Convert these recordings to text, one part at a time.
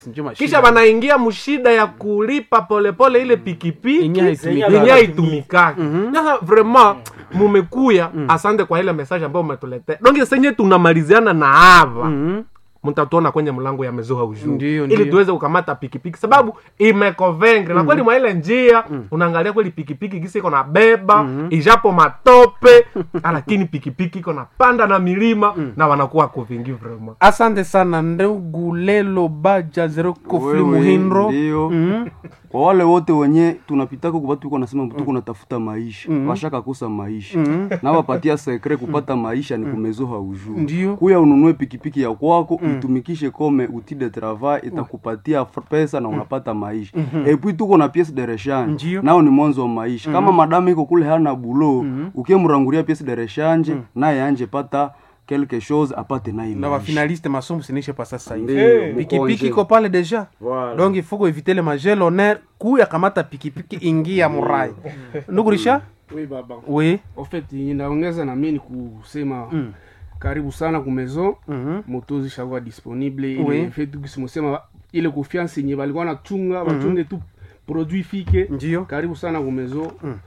Njuma kisha shida. wanaingia mshida ya kulipa polepole ile pikipiki Yenye haitumiki. yenye haitumikaki sasa vraiment mumekuya asante kwa ile message ambayo umetuletea donge senye tunamaliziana na hava Mhm. mtatuona kwenye mlango ya mezoha ujuu Ndiyo, ili ndiyo. tuweze kukamata pikipiki sababu imekovengre na kweli mwa ile njia unaangalia kweli pikipiki gisi iko na beba ijapo matope lakini pikipiki iko na panda na milima na wanakuwa kuvingi vraiment asante sana ndugu lelo baja zero kofli Wewe, muhindro ndio Mhm. kwa wale wote wenye tunapitaka kubatu iko nasema tuko natafuta maisha washaka kosa maisha na wapatia sekre kupata maisha ni kumezoha ujuu Ndio. kuya ununue pikipiki ya kwako itumikishe kome outil de travail itakupatia f- pesa na unapata maisha epui tuko na piece de rechange Ndio. nao ni mwanzo wa maisha kama madamu iko kule hana bulo ukimranguria piece de rechange naye anje pata quelque chose apate naye na maisha bafinaliste masomo sinishe pa sasa hivi Ndio, pikipiki mkonje. iko pale deja Voilà. donc il faut kuevite le magel honneur kuya kamata pikipiki ingia murai ndugu risha Oui, baba. oui En fait, inaongeza na mimi ni kusema karibu sana ku maison Mhm. moto zishakuwa disponible Oui. ile fait tukisimosema ile confiance yenye balikuwa nachunga bachunge tu produit fike Ndio. karibu sana ku maison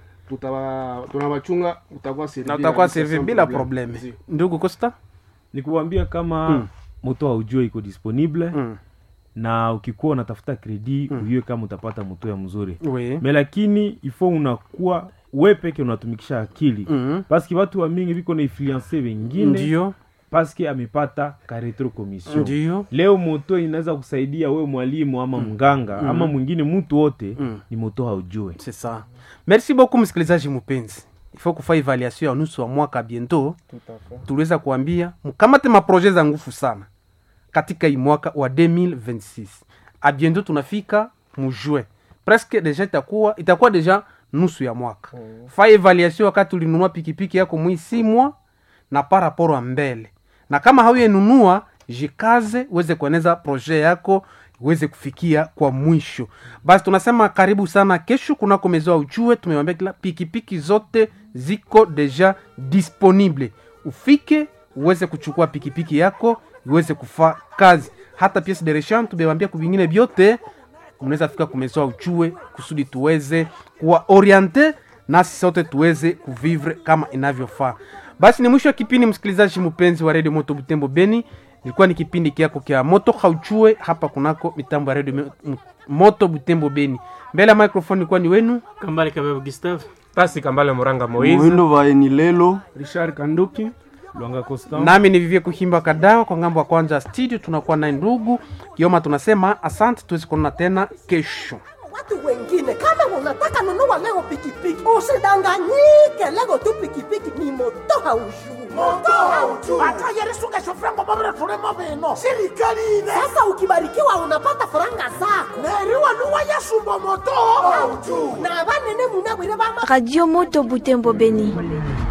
tutaba tunabachunga utakuwa servi na utakuwa kabisa servi sans bila problème. probleme Ndio. ndugu costa ni kuambia kama moto haujue iko disponible Mm. na ukikuwa unatafuta kredi ujue kama utapata moto ya mzuri oui me lakini ifo unakuwa we peke unatumikisha akili Mhm. paske watu wa mingi viko na influence wengine ndio paske amepata ka retro commission ndio leo moto inaweza kusaidia we mwalimu ama mganga ama mwingine mtu wote ni moto haujue c'est ça merci beaucoup msikilizaji mpenzi ifo kufa evaluation ya nusu wa mwaka biento tuliweza kuambia mkamate maproje za nguvu sana katika hii mwaka wa 2026 abiento tunafika mujue presque deja itakuwa itakuwa deja nusu ya mwaka mm. fa evaluation wakati ulinunua pikipiki yako mwisimwa na paraporo mbele na kama hauyenunua jikaze uweze kueneza proje yako uweze kufikia kwa mwisho basi tunasema karibu sana kesho kunako mezoa ujue tumewambia kila pikipiki zote ziko deja disponible ufike uweze kuchukua pikipiki yako iweze kufaa kazi hata piece de rechange tumewambia kuvingine vyote mnaweza fika kumezoa ujue kusudi tuweze kuwa oriente nasi sote tuweze kuvivre kama inavyofaa basi ni mwisho wa kipindi msikilizaji mpenzi wa redio moto butembo beni ilikuwa ni kipindi kiako kya moto hauchue hapa kunako mitambo ya redio M- moto butembo beni mbele ya microphone ilikuwa ni wenu kambale kabeba gustave pasi kambale muranga moizi muhindo vaeni lelo Richard Kanduki lwanga constant nami ni vivie kuhimba kadawa kwa ngambo ya kwanza ya studio tunakuwa naye ndugu kioma tunasema asante tuwezi kuonana tena kesho watu wengine kama unataka nunua leo pikipiki usidanganyike leo tu pikipiki ni moto haujuu moto haujuu atayerisugesho mabire tulimo bino sirikali ine sasa ukibarikiwa unapata faranga zako neriwa nuwa yasumba moto haujuu na banene munabwire bama radio moto butembo beni